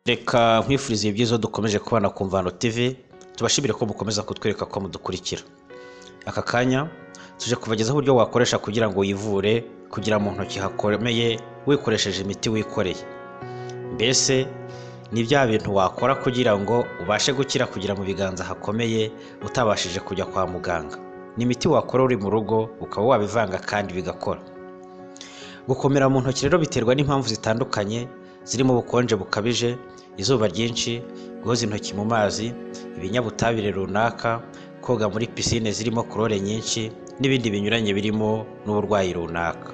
reka nkwifurize byiza dukomeje kubana ku mvano tv tubashimire ko mukomeza kutwereka ko mudukurikira aka kanya tuje kubagezaho uburyo wakoresha kugira ngo wivure kugira mu ntoki hakomeye wikoresheje imiti wikoreye mbese ni bya bintu wakora kugira ngo ubashe gukira kugira mu biganza hakomeye utabashije kujya kwa muganga ni imiti wakora uri mu rugo ukaba wabivanga kandi bigakora gukomera mu ntoki rero biterwa n'impamvu zitandukanye zirimo ubukonje bukabije izuba ryinshi guhoza intoki mu mazi ibinyabutabire runaka koga muri pisine zirimo korore nyinshi n'ibindi binyuranye birimo n'uburwayi runaka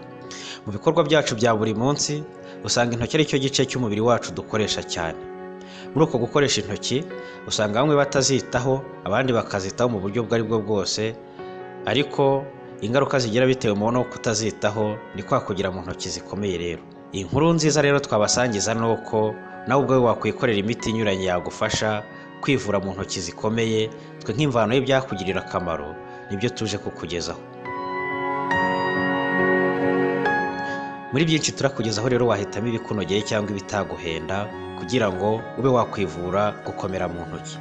mu bikorwa byacu bya buri munsi usanga intoki ari cyo gice cy'umubiri wacu dukoresha cyane muri uko gukoresha intoki usanga bamwe batazitaho abandi bakazitaho mu buryo ubwo ari bwo bwose ariko ingaruka zigira bitewe mu no kutazitaho ni kwa kugira mu ntoki zikomeye rero iyi nkuru nziza rero twabasangiza ni uko nawe ubwawe wakwikorera imiti inyuranye yagufasha kwivura mu ntoki zikomeye twe nk'imvano y'ibyakugirira akamaro nibyo tuje kukugezaho muri byinshi turakugezaho rero wahitamo ibikunogeye cyangwa ibitaguhenda kugira ngo ube wakwivura gukomera mu ntoki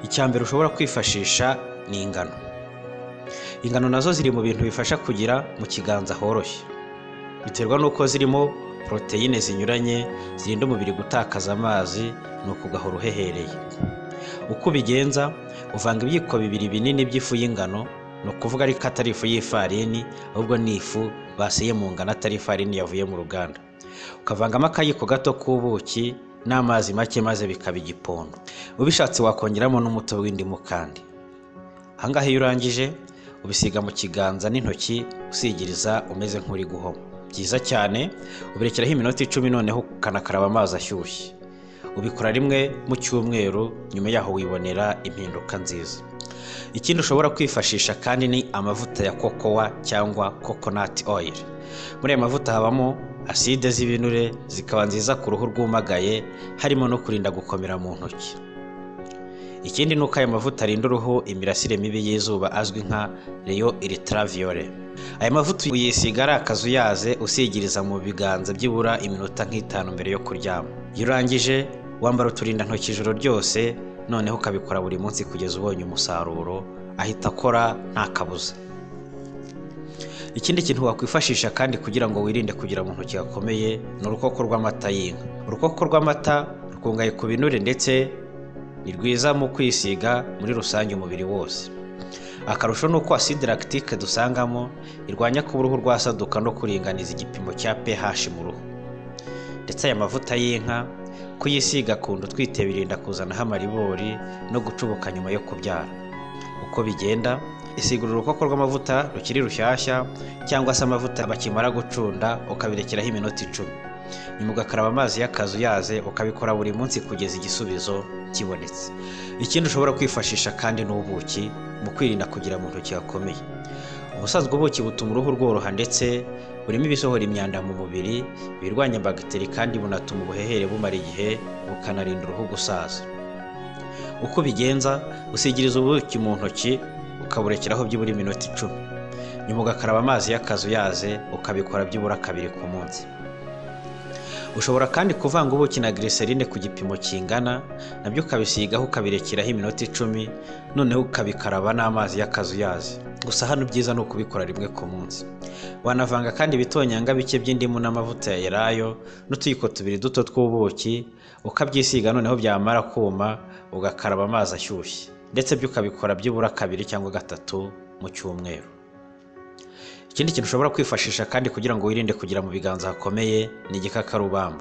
icya mbere ushobora kwifashisha ni ingano ingano nazo ziri mu bintu bifasha kugira mu kiganza horoshye biterwa n'uko zirimo poroteyine zinyuranye zirinda umubiri gutakaza amazi ni ukugahora uhehereye uko ubigenza uvanga ibyiko bibiri binini by'ifu y'ingano ni ukuvuga ariko atari ifu y'ifarini ahubwo ni ifu baseye mu ngano atari ifarini yavuye mu ruganda ukavangamo akayiko gato k'ubuki n'amazi make maze bikaba igipondo ubishatse wakongeramo n'umutobe w'indimu kandi ahangaha iyo urangije ubisiga mu kiganza n'intoki usigiriza umeze nk'uri guhoma byiza cyane ubirekeraho iminota icumi noneho ukanakaraba amazi ashyushye ubikora rimwe mu cyumweru nyuma yaho wibonera impinduka nziza ikindi ushobora kwifashisha kandi ni amavuta ya kokowa cyangwa kokonati oyiri muri aya mavuta habamo aside z'ibinure zikaba nziza ku ruhu rwumagaye harimo no kurinda gukomera mu ntoki ikindi ni uko aya mavuta arinda uruhu imirasire mibi y'izuba azwi nka reyo iritraviyore aya mavuta uyisiga ari akazuyaze usigiriza mu biganza byibura iminota nk'itanu mbere yo kuryama iyo urangije wambara uturindantoki ijoro ryose noneho ukabikora buri munsi kugeza ubonye umusaruro ahita akora nta kabuza ikindi kintu wakwifashisha kandi kugira ngo wirinde kugira mu ntoki gakomeye ni urukoko rw'amata y'inka urukoko rw'amata rukungahaye ku binure ndetse ni rwiza mu kwisiga muri rusange umubiri wose akarusho ni uko aside lactique dusangamo irwanya kuba uruhu rwasaduka no kuringaniza igipimo cya pH mu ruhu ndetse aya mavuta y'inka kuyisiga kunda utwite birinda kuzanaho amaribori no gucubuka nyuma yo kubyara uko bigenda isigura urukoko rw'amavuta rukiri rushyashya cyangwa se amavuta bakimara gucunda ukabirekeraho iminota icumi nyuma ugakaraba amazi y'akazuyaze ukabikora buri munsi kugeza igisubizo kibonetse ikindi ushobora kwifashisha kandi ni ubuki mu kwirinda kugira mu ntoki hakomeye ubusanzwe ubuki butuma uruhu rworoha ndetse burimo ibisohora imyanda mu mubiri ibirwanya bagiteri kandi bunatuma ubuhehere bumara igihe bukanarinda uruhu gusaza uko ubigenza usigiriza ubuki mu ntoki ukaburekeraho byibura iminota icumi nyuma ugakaraba amazi y'akazuyaze ukabikora byibura kabiri ku munsi ushobora kandi kuvanga ubuki na giriserine ku gipimo kingana nabyo ukabisigaho ukabirekeraho iminota icumi noneho ukabikaraba n'amazi y'akazuyazi gusa hano ibyiza ni ukubikora rimwe ku munsi wanavanga kandi ibitonyanga bike by'indimu n'amavuta ya elayo n'utuyiko tubiri duto tw'ubuki ukabyisiga noneho byamara kuma ugakaraba amazi ashyushye ndetse byo ukabikora byibura kabiri cyangwa gatatu mu cyumweru ikindi kintu ushobora kwifashisha kandi kugira ngo wirinde kugira mu biganza hakomeye ni igikakarubamba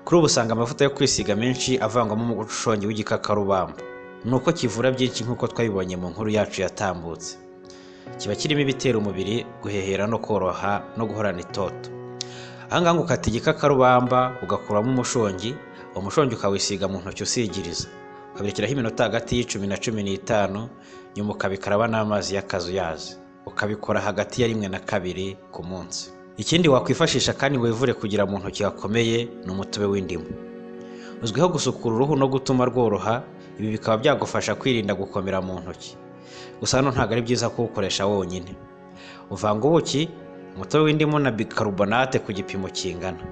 kuri ubu usanga amavuta yo kwisiga menshi avangwamo umushongi w'igikakarubamba ni uko kivura byinshi nk'uko twabibonye mu nkuru yacu yatambutse kiba kirimo ibitera umubiri guhehera no koroha no guhorana itoto ahangaha ukata igikakarubamba ugakuramo umushongi umushongi ukawisiga mu ntoki usigiriza ukabirekeraho iminota hagati y'icumi na cumi n'itanu nyuma ukabikaraba n'amazi y'akazuyazi ukabikora hagati ya rimwe na kabiri ku munsi ikindi wakwifashisha kandi wivure kugira mu ntoki hakomeye ni umutobe w'indimu uzwiho gusukura uruhu no gutuma rworoha ibi bikaba byagufasha kwirinda gukomera mu ntoki gusa hano ntabwo ari byiza kuwukoresha wonyine uvanga ubuki umutobe w'indimu na bikarbonate ku gipimo kingana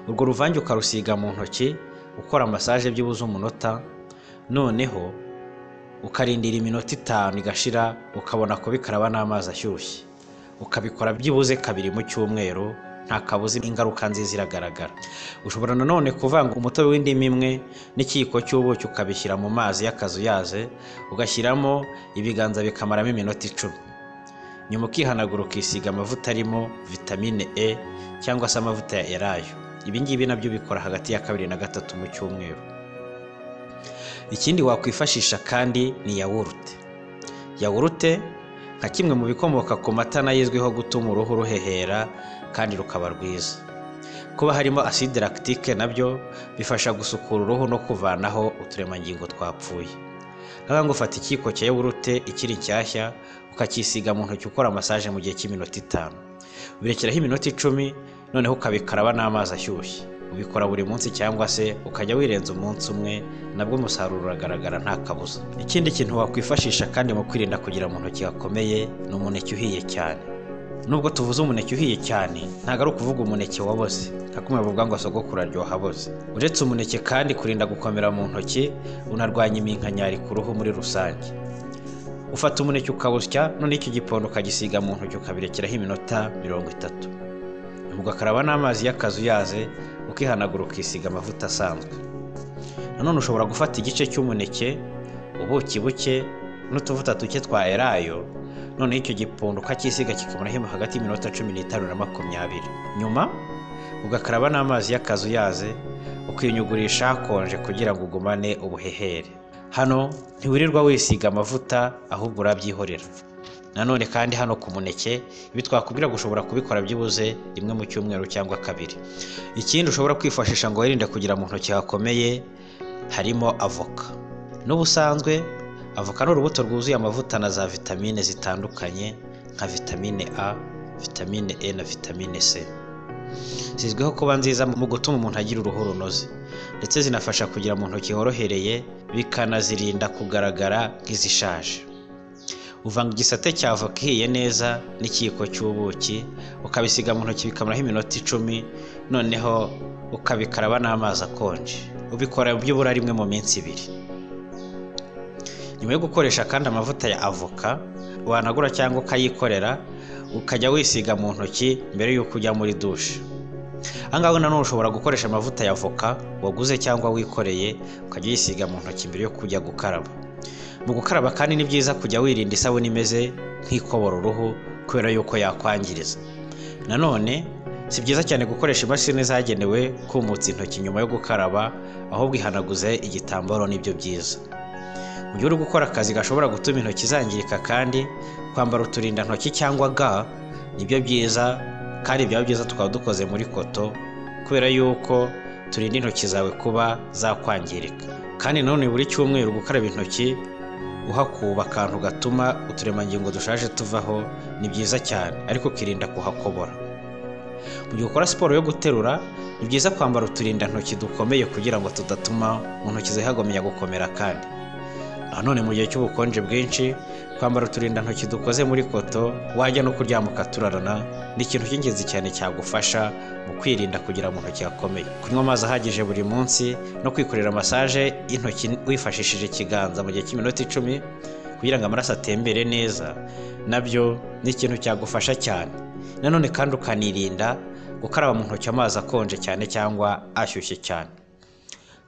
urwo ruvange ukarusiga mu ntoki ukora masaje byibuze umunota noneho ukarindira iminota itanu igashira ukabona kubikaraba n'amazi ashyushye ukabikora byibuze kabiri mu cyumweru nta kabuza ingaruka nziza iragaragara ushobora nanone kuvanga umutobe w'indimu imwe n'ikiyiko cy'ubuki ukabishyira mu mazi y'akazuyaze ugashyiramo ibiganza bikamaramo iminota icumi nyuma ukihanagura ukisiga amavuta arimo vitamine e cyangwa se amavuta ya erayo ibi ngibi nabyo ubikora hagati ya kabiri na gatatu mu cyumweru ikindi wakwifashisha kandi ni yawurute yawurute nka kimwe mu bikomoka ku mata n'ayizwiho gutuma uruhu ruhehera kandi rukaba rwiza kuba harimo aside lactique nabyo bifasha gusukura uruhu no kuvanaho uturemangingo twapfuye nk'aho ngo ufata ikiyiko cya yawurute ikiri nshyashya ukacyisiga mu ntoki ukora masaje mu gihe cy'iminota itanu ubirekeraho iminota icumi noneho ukabikaraba n'amazi ashyushye ubikora buri munsi cyangwa se ukajya wirenza umunsi umwe nabwo umusaruro uragaragara nta kabuza ikindi kintu wakwifashisha kandi mu kwirinda kugira mu ntoki hakomeye ni umuneke uhiye cyane nubwo tuvuze umuneke uhiye cyane ntabwo ari ukuvuga umuneke waboze nka kumwe bavuga ngo sogokuru aryoha aboze uretse umuneke kandi kurinda gukomera mu ntoki unarwanya iminkanyari ku ruhu muri rusange ufata umuneke ukawusya noneho icyo gipondo ukagisiga mu ntoki ukabirekeraho iminota mirongo itatu ugakaraba n'amazi y'akazuyaze ukihanagura ukisiga amavuta asanzwe nanone ushobora gufata igice cy'umuneke ubuki buke n'utuvuta duke twa erayo noneho icyo gipondo ukacyisiga kikamaraho hagati y'iminota cumi n'itanu na makumyabiri nyuma ugakaraba n'amazi y'akazuyaze ukinyugurisha hakonje kugira ngo ugumane ubuhehere hano ntiwirirwa wisiga amavuta ahubwo urabyihorera nanone kandi hano ku muneke ibi twakubwira gushobora kubikora byibuze rimwe mu cyumweru cyangwa kabiri ikindi ushobora kwifashisha ngo wirinde kugira mu ntoki hakomeye harimo avoka n'ubusanzwe avoka ni urubuto rwuzuye amavuta na za vitamine zitandukanye nka vitamine a vitamine e na vitamine c zizwiho kuba nziza mu gutuma umuntu agira uruhu runoze ndetse zinafasha kugira mu ntoki horohereye bikanazirinda kugaragara nk'izishaje uvanga igisate cya avoka ihiye neza n'ikiyiko cy'ubuki ukabisiga mu ntoki bikamaraho iminota icumi noneho ukabikaraba n'amazi akonje ubikora byibura rimwe mu minsi ibiri nyuma yo gukoresha kandi amavuta ya avoka wanagura cyangwa ukayikorera ukajya wisiga mu ntoki mbere y'uko ujya muri dushe ahangaha nanone ushobora gukoresha amavuta ya avoka waguze cyangwa wikoreye ukajya uyisiga mu ntoki mbere yo kujya gukaraba mu gukaraba kandi ni byiza kujya wirinda isabune imeze nk'ikobora uruhu kubera yuko yakwangiriza nanone si byiza cyane gukoresha imashini zagenewe kumutsa intoki nyuma yo gukaraba ahubwo ihanaguze igitambaro nibyo byiza mu gihe uri gukora akazi gashobora gutuma intoki zangirika kandi kwambara uturindantoki cyangwa ga nibyo byiza kandi byaba byiza tukaba dukoze muri koto kubera yuko turinda intoki zawe kuba zakwangirika kandi nanone buri cyumweru gukaraba intoki uhakuba akantu gatuma uturemangingo dushaje tuvaho ni byiza cyane ariko ukirinda kuhakobora mu gihe ukora siporo yo guterura ni byiza kwambara uturindantoki dukomeye kugira ngo tudatuma mu ntoki zawe hagomya gukomera kandi nanone mu gihe cy'ubukonje bwinshi kwambara uturindantoki dukoze muri koto wajya no kuryama ukaturarana ni ikintu cy'ingenzi cyane cyagufasha mu kwirinda kugira mu ntoki hakomeye kunywa amazi ahagije buri munsi no kwikorera masaje y'intoki wifashishije ikiganza mu gihe cy'iminota icumi kugira ngo amaraso atembere neza nabyo ni ikintu cyagufasha cyane nanone kandi ukanirinda gukaraba mu ntoki amazi akonje cyane cyangwa ashyushye cyane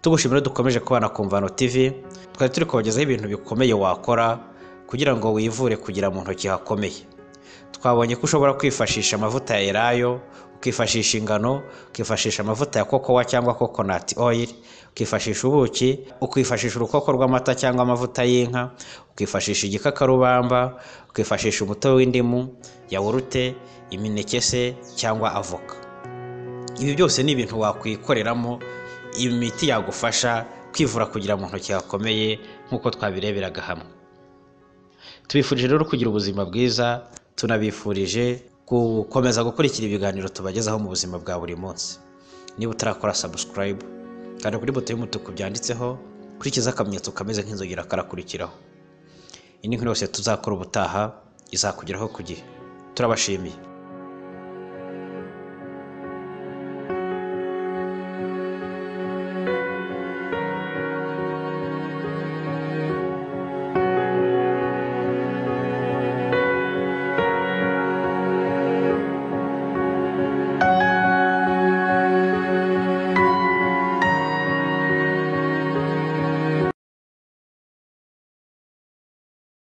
tugushimira dukomeje kubana ku mvano tv twari turi kubagezaho ibintu bikomeye wakora kugira ngo wivure kugira mu ntoki hakomeye twabonye ko ushobora kwifashisha amavuta ya erayo ukifashisha ingano ukifashisha amavuta ya kokowa cyangwa coconut oil ukifashisha ubuki ukifashisha urukoko rw'amata cyangwa amavuta y'inka ukifashisha igikakarubamba ukifashisha umutobe w'indimu yawurute imineke se cyangwa avoka ibi byose ni ibintu wakwikoreramo imiti yagufasha kwivura kugira mu ntoki hakomeye nk'uko twabireberaga hamwe tubifurije rero kugira ubuzima bwiza tunabifurije gukomeza gukurikira ibiganiro tubagezaho mu buzima bwa buri munsi niba utarakora sabusikarayibu kanda kuri buto y'umutuku byanditseho kurikiza akamenyetso kameze nk'inzogera karakurikiraho indi nkuru yose tuzakora ubutaha izakugeraho ku gihe turabashimiye